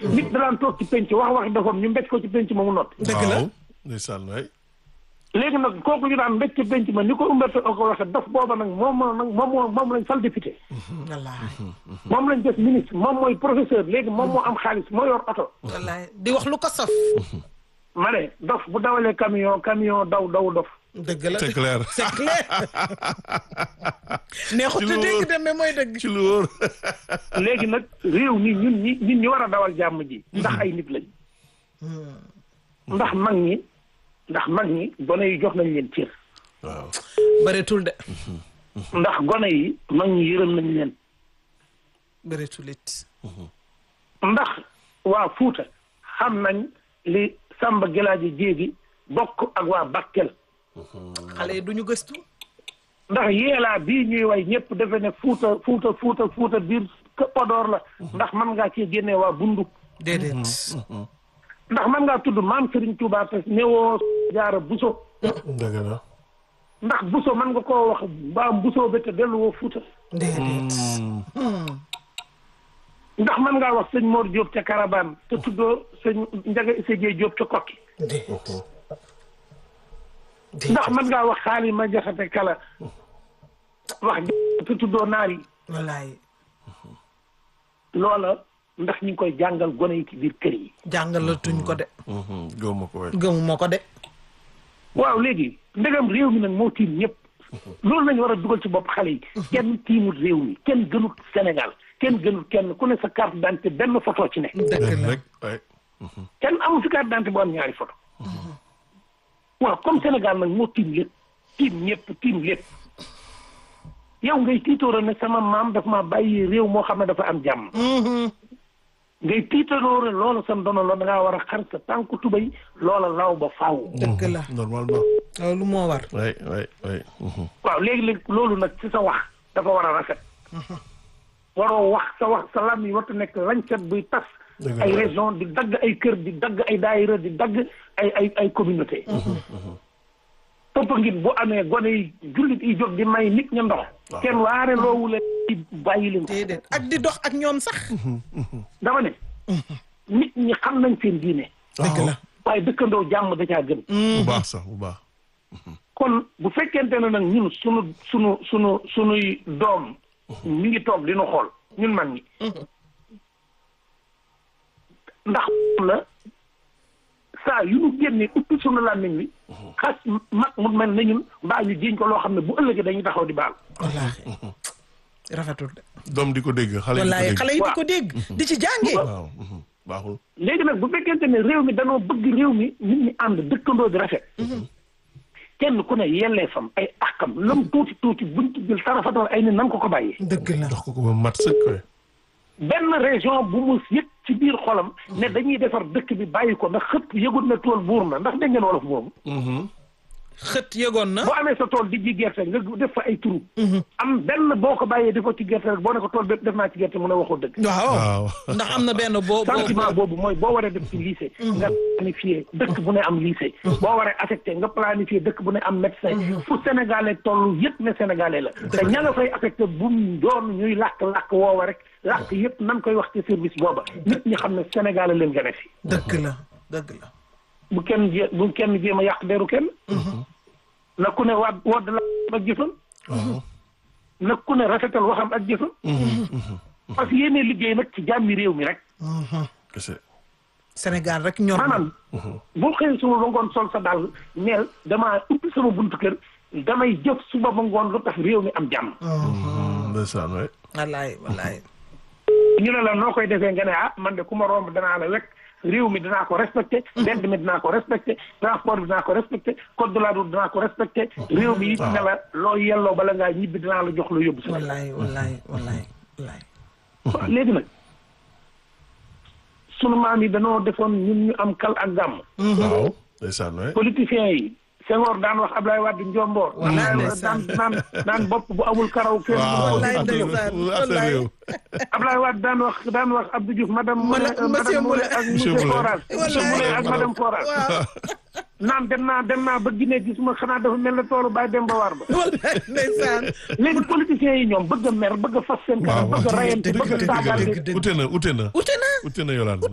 nit daan toog ci penc wax waxi dofam ñu mbéj ko ci penc ma mu noppi dëgg la waaw ndeysaan waay léegi nag kooku ñu daan mbéj ci penc ma ni ko Umberto Eco waxe dof booba nag moom moo nag moom moo moom lañ fal député wallaahi moom lañ def ministre moom mooy professeur léegi moom moo am xaalis moo yor oto wallaahi di wax lu ko saf ma ne dof bu dawalee camion camion daw daw dof dëgg la c'est clair c'est clair neexut Ci a lu dégg wóor. de mais mooy dëgg ci lu wóor léegi nag réew mi ñun ñi ñun ñi war a dawal jàmm ji ndax ay nit lañ ndax mag ñi ndax mag ñi gone yi jox nañ leen cër waaw bëreetul de ndax gone yi mag ñi yërëm nañ leen bëreetul it ndax waa Fuuta xam nañ li Samba Gelaaji Jéegi bokk ak waa Bakel xale yi duñu gëstu ndax yeelaa bii ñuy way ñëpp defe ne Fuuta Fuuta Fuuta Fuuta biir Podor la ndax man ngaa cee génnee waa Bundu déedéet ndax man ngaa tudd maam Serigne Touba te newoo jaara Buso dëgg la ndax Buso man nga koo wax mbaam Buso ba te delluwoo Fuuta déedéet ndax man ngaa wax sëñ Mor Diop ca Karabaan te tuddoo sëñ Njaga Issa Dieye Diop ca Kokki déedéet ndax man ngaa wax xaali ma jaxate kala wax te tuddoo naar yi wallaahi loola ndax ñu ngi koy jàngal gone yi ci biir kër yi jàngalatuñ ko de gëw ma ko waay gëmuma ko de waaw léegi ndegam réew mi nag moo tiim ñëpp loolu lañu war a dugal ci bopp xale yi kenn tiimut réew mi kenn gënut Sénégal kenn gënut kenn ku ne sa carte d'identité benn photo ci ne dëgg benn la rek waay kenn amul fi carte d'identité bu am ñaari photo waaw comme Sénégal nag moo tiim lépp tiim ñëpp tiim lépp yow ngay tiitoora ne sama maam daf ma bàyyi réew moo xam ne dafa am jàmm ngay tiitaroore loola sa ndono la da ngaa war a xar sa tànku tubay loola law ba faaw dëgg la normalement loolu moo war waay waay waay waaw léegi-léegi loolu nag ci sa wax dafa war a rafet waroo wax sa wax sa lam yi warta nekk lañcat buy tas Dëgg ay la. région di dagg ay kër di dagg ay daayira di dagg ay ay ay communauté topp ngit bu amee gone yi jullit yi jóg di may nit ña ndox kenn waare loowu leen ci bàyyi leen ko déedéet ak di dox ak ñoom sax dama ne nit ñi xam nañ seen diine dëgg la waaye dëkkandoo jàmm da caa gën bu baax sax bu baax kon bu fekkente ne nag ñun sunu sunu sunu sunuy doom mi ngi toog di nu xool ñun mag ñi ndax la saa yu nu génnee uppi sunu làmmiñ wi xas mag mu mel ne ñun mbaa ñu jiiñ ko loo xam ne bu ëllëgee dañuy taxaw di baal wallaahi rafetul de doom di ko dégg xale yi di ko wallaahi dégg xale yi di ko dégg di ci jàngee waaw baaxul léegi nag bu fekkente ne réew mi danoo bëgg réew mi nit ñi ànd dëkkandoo di rafet kenn ku ne yellee fam ay àqam lam tuuti tuuti buñ ci jël tarafatal ay ni nan ko ko bàyyee dëgg la jox ko ko ba mat sëkk waay benn région bu mu yëg ci biir xolam ne dañuy defar dëkk bi bàyyi ko ndax xëpp yëgut na tool buur na ndax dégg ngeen wolof boobu xët yëgoon na boo amee sa tool di ji gerte nga def fa ay turu am benn boo ko bàyyee di ko ci gerte rek boo ne ko tool bépp def naa ci gerte mu ne waxoo dëgg waaw waaw ndax am na benn boo boo sentiment boobu mooy boo waree def ci lycée nga planifié dëkk bu ne am lycée boo waree affecté nga planifié dëkk bu ne am médecin fu sénégalais toll yëpp ne sénégalais la te ña nga fay affecté bu mu doon ñuy làkk-làkk woowa rek làkk yëpp nan koy wax ci service booba nit ñi xam ne sénégalais leen gën a fi dëgg la dëgg la bu kenn jé bu kenn jéem a yàq deru kenn na ku ne waat wodd la ak jëfam waaw na ku ne rafetal waxam ak jëfam parce que yéene liggéey nag ci jàmmi réew mi rek kese Sénégal rek ñor na maanaam boo xëyee suba ba ngoon sol sa dàll neel damaa ubbi sama buntu kër damay jëf suba ba ngoon lu tax réew mi am jàmm ndeysaan waay wallaay wallaay ñu ne la noo koy defee nga ne ah man de ku ma romb danaa la wekk réew mi dinaa ko respecté mbedd mi dinaa ko respecté transport bi dinaa ko respecté code de la route dinaa ko respecté réew mi it ne la loo yelloo bala ngaa ñibbi dinaa la jox lu yóbbu sa wallaay wallaay wallaay wallaay waaw léegi nag sunu maam yi danoo defoon ñun ñu am kal ak gàmm waaw ndeysaan waay politiciens yi Senghor daan wax Ablaye Wade njomboor Wallaay naan ndeysaan. naan naan bopp bu amul karaw kenn du waaw ko wallaay affaire ndeysaan, affaire wallaay. réew Ablaye Wade daan wax daan wax Abdou Diouf madame Mala- Moulin monsieur madame Moulin ak Monsieur monsieur Moulin. Forage monsieur Wallaay. Moulin ak madame Forage waaw naan dem naa dem naa ba Guinée gisuma xanaa dafa mel ne toolu Baye Demba War ba wallaay ndeysaan léegi politiciens yi ñoom bëgg a mer bëgg a fas seen kanam bëgg a rayante bëgg a saagante dëgg, dëgg. ute na ute na ute na ute na yolaan